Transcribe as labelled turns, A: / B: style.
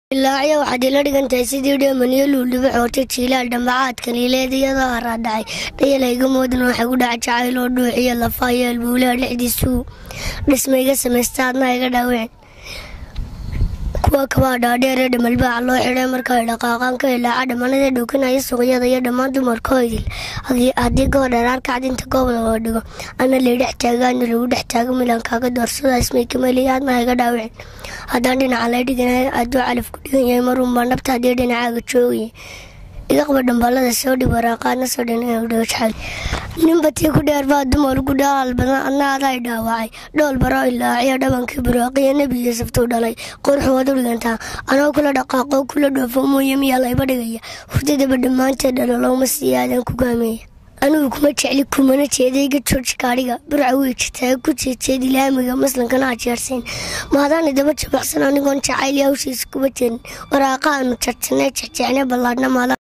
A: ilaacyo waxaad ila dhigantahay sidii dheemaniyo luuldhibo xoortay jiilaal dhambacaadka liileed iyadoo haraadhacay dhayalayga moodan waxay ku dhaca jacayl oo dhuuxiyo lafayo albuulaha dhexdiisuu dhismayga samaysta adna iga dhaaween kuwa kabaa dhaadheer ee dhamalbaaca loo xidhay marka ay dhaqaaqaan ka ilaaca dhammanada dhuukinaya suuqyada iyo dhammaan dumarkoodil haddii gobor dharaar kacdinta goob loo dhigo ana laydhex taagaana lagu dhex taago milankaaga doorsada ismaykameliya adna iga dhaaween haddaan dhinaca lay dhiganay aduu calaf ku dhigan yahay marunbaa nabta haddii dhinacaaga joogaya idaqba dhambalada soo dhib waraaqaadna soo dhinadhojxal ninba tii ku dheer baa dumar ugu dhaalaal badan adna adaa dhaawacay dhool baro ilaaciyo dhabankii buraaqiyo nebi yuusuftuu dhalay qurxu waad u dhigantaa anoo kula dhaqaaqo kula dhoofo mooye miyaa layba dhigaya hurdadaba dhammaanteed dhalalooma sii aadan ku gaameeya anigu kuma jecli kumana jeedayga george gaadhiga burca wey jirtaa ku jeejeed ilaamiga maslankana ajeersayn maadaana daba jabacsan anigoon jacayl hawshiisa kuba jirin waraaqa aanu jarjanay jexjeexnay ballaadhna maada